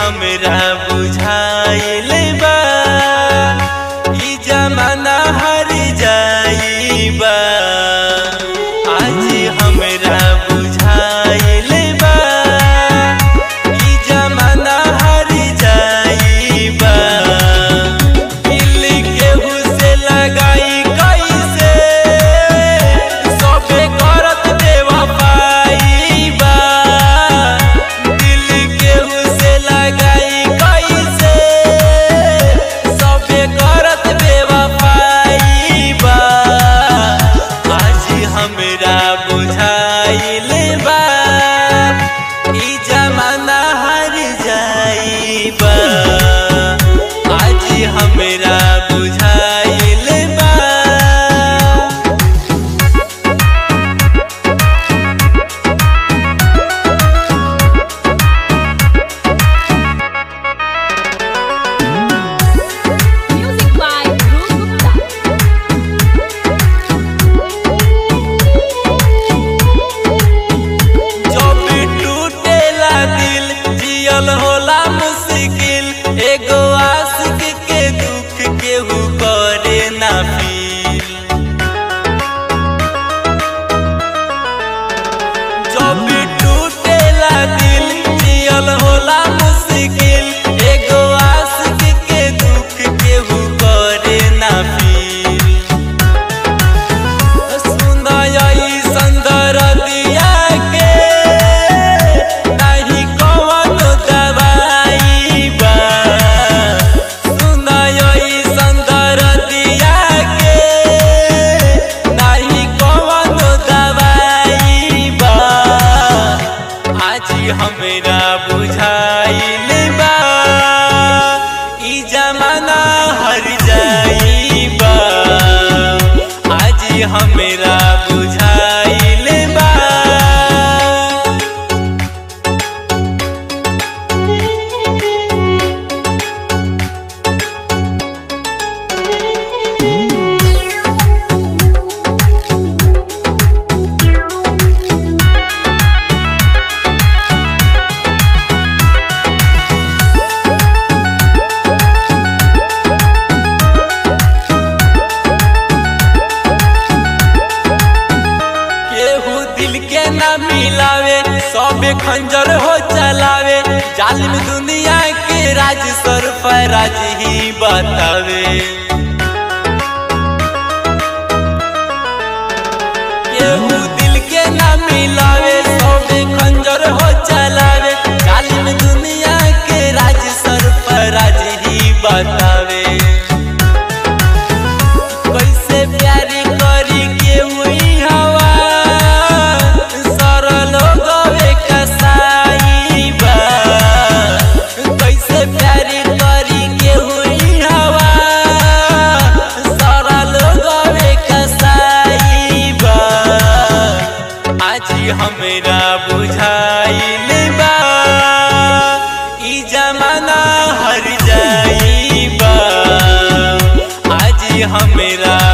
हमरा बुझाइल बा ई जमाना हर जाई बा आज हमरा बुझाइल बा ई जमाना हर जाई बा दिल केहू से लगाई कैसे सबे करत बेवफाई बा दिल केहू से लगाई कैसे सबे करत बेवफाई बा आज हमरा बुझाइल बा ई जमाना हर जाई बा आज हमरा बुझाइल बा Music by Dhruv Gupta. जब टूटेला दिल जियल होला मुश्किल एगो आशिक के दुख केहू करे ना फील जब टूटेला दिल जियल होला मुश्किल एगो आशिक के दुख केहू करे ना फील सुनई संदर दिया के नहीं कवन दवाई बा सुनई संदर दिया के नहीं कवन दवाई बा आज हमरा बुझाइल बा ई जमाना हर जाई बा आज हमरा बुझाइल बा केहू दिल के ना मिलावे सबे खंजर हो चलावे जालिम दुनिया के राज सर पर राज ही बतावे केहू दिल के ना मिलावे सबे खंजर हो चलावे जालिम दुनिया के राज सर पर राज ही बतावे कैसे प्यारी करी के हुई हवा सरल गवे कसाई बा कैसे प्यारी करी के हुई हवा सरल गवे कसाई बा आज हमरा बुझाइल बा ई जमाना हर जाई बा आज हमरा